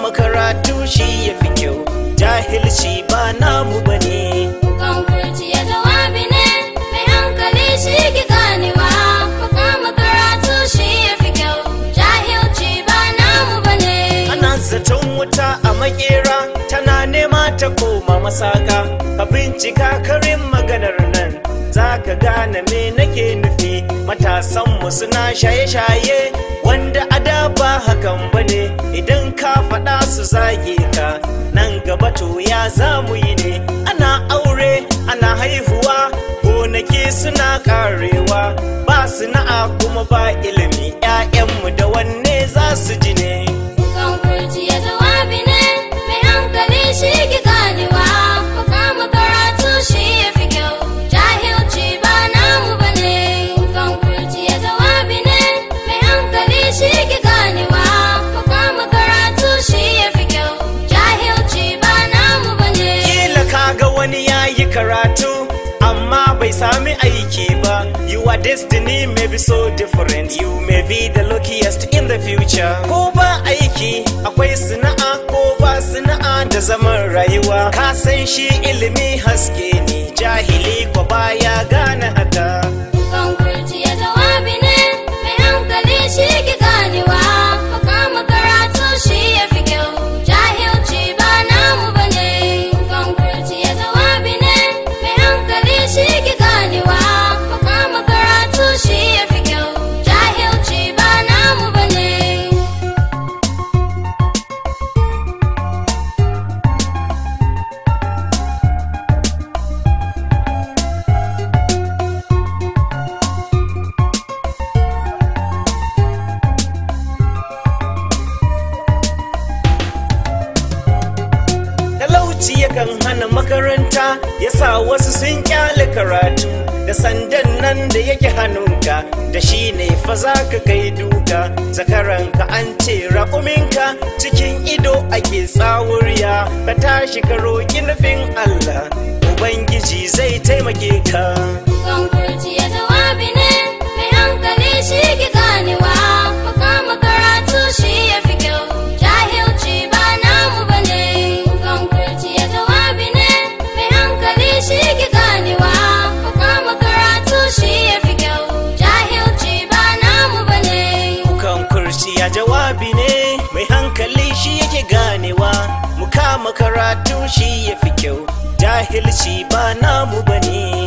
kama karatu shi ya fi kyau jahilci ba namu bane Kukan kurciya jawabi ne, mai hankali shi ki ganewa. Makama karatu shi ya fi kyau, jahilci ba namu bane. ana zaton wuta a makera tana nema ta koma masaka ka bincika karin maganar nan za ka gane me nake nufi matasanmu suna shaye-shaye wanda a da ba hakan bane idan ka faɗa su zage ka nan gaba to ya za mu yi ne ana aure ana haihuwa gonaki suna karewa ba sana'a kuma ba ilimi 'ya'yanmu da wanne za su ji ne Kukan kurciya jawabi ne, mai hankali shi ki ganewa. Makama karatu shi ya fi kyau, jahilci ba namu bane. Kukan kurciya jawabi ne, mai hankali shi ki ganewa. Makama karatu shi ya fi kyau, jahilci ba namu bane. Kila kaga wani ya yi karatu amma bai sami aiki ba Your destiny may be so different You may be the luckiest in the future Ko ba aiki akwai sana'a ko ba sana'a da zaman rayuwa Ka san shi ilimi haske ne jahili ko baya gane haka Kukan kurciya jawabi ne, mai hankali shi ki ganewa. Makama karatu shi ya fi kyau, jahilci ba namu bane. Kukan kurciya jawabi ne, mai hankali shi ki ganewa. Makama karatu shi ya fi kyau, jahilci ba namu bane. talauci yakan hana makaranta ya sa wasu sun kyale karatu da sandan nan da yake hannunka da shi ne fa za ka kai duka zakaranka an ce raƙuminka cikin ido ake tsawuriya ka tashi ka roƙi nufin allah ubangiji zai taimake ka Kukan kurciya jawabi ne, mai hankali shi ki ganewa. Makama karatu shi ya fi kyau, jahilci ba namu bane. Kukan kurciya jawabi ne, mai hankali shi ki ganewa. Makama karatu shi ya fi kyau, jahilci ba namu bane. Kukan kurciya jawabi ne mai hankali shi yake ganewa mu kama karatu shi ya fi kyau jahilci ba namu bane